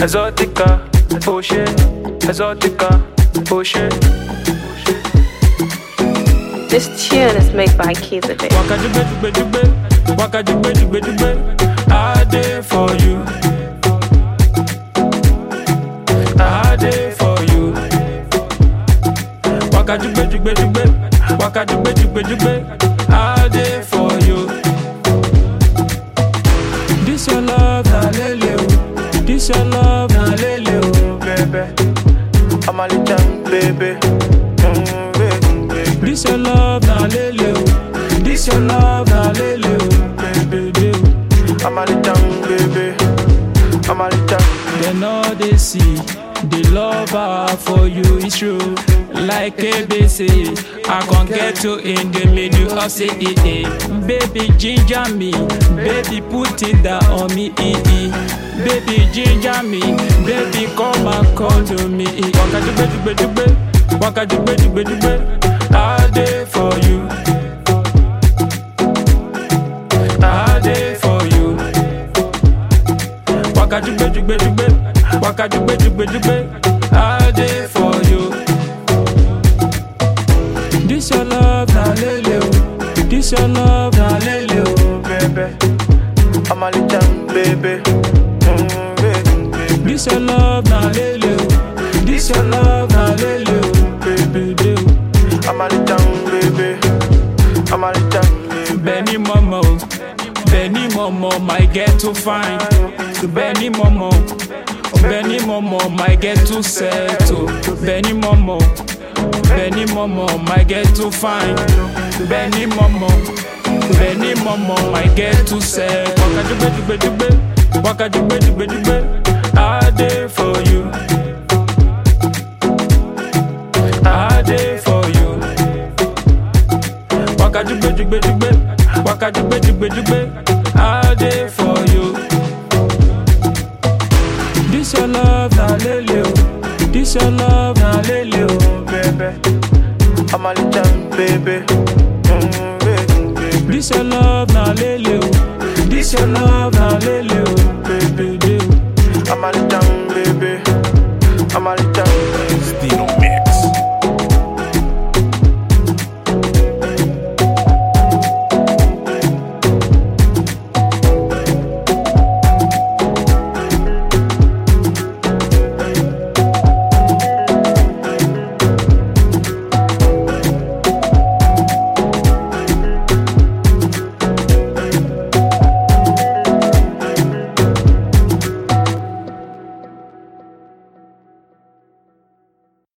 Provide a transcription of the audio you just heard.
exotica, oh shit, exotica, oh shit. This tune is made by Kiza Baby. Waka jugbe jugbe jugbe, waka jugbe jugbe jugbe. I dey for you. I dey for you. Waka jugbe jugbe jugbe, waka jugbe jugbe jugbe. I dey for you. This your love na lele o, this your love na lele o, baby. I'm a little baby. Mm, baby, baby. This your love na lele o, this your love na lele o, baby. baby. I'm a little baby. I'm a little. Then all they see, the love I have for you is true. Like ABC, I can't get you in the middle of say eh, eh. Baby ginger me, baby put it down on me eh, eh. Baby ginger me, baby come and call to me eh. Waka jugbe jugbe jugbe, waka jugbe jugbe jugbe. I dey for you. I dey for you. Waka jugbe jugbe jugbe, waka jugbe jugbe jugbe. I dey for you. This your love na lele o, this your love na lele o, baby. I'm a little baby. Mm, baby, baby. This your love na lele o, this your love na lele o, baby. baby. I'm a little baby. I'm a little baby. Benny Momo, Benny Momo, my get too fine. Benny Momo, Benny Momo, my get too settle. Benny Momo, Benny Momo, my get too fine. Benny Momo, Benny Momo, my get too set. Waka jugbe jugbe jugbe, waka jugbe jugbe jugbe. I dey for you. I dey for you. Waka jugbe jugbe jugbe, waka jugbe jugbe jugbe. I dey for you. This your love na lele o, this your love na lele o, baby. I'm a little baby. Mm, baby, baby. This your love na lele o, this your love na lele o, baby. baby. I'm a little baby. I'm a little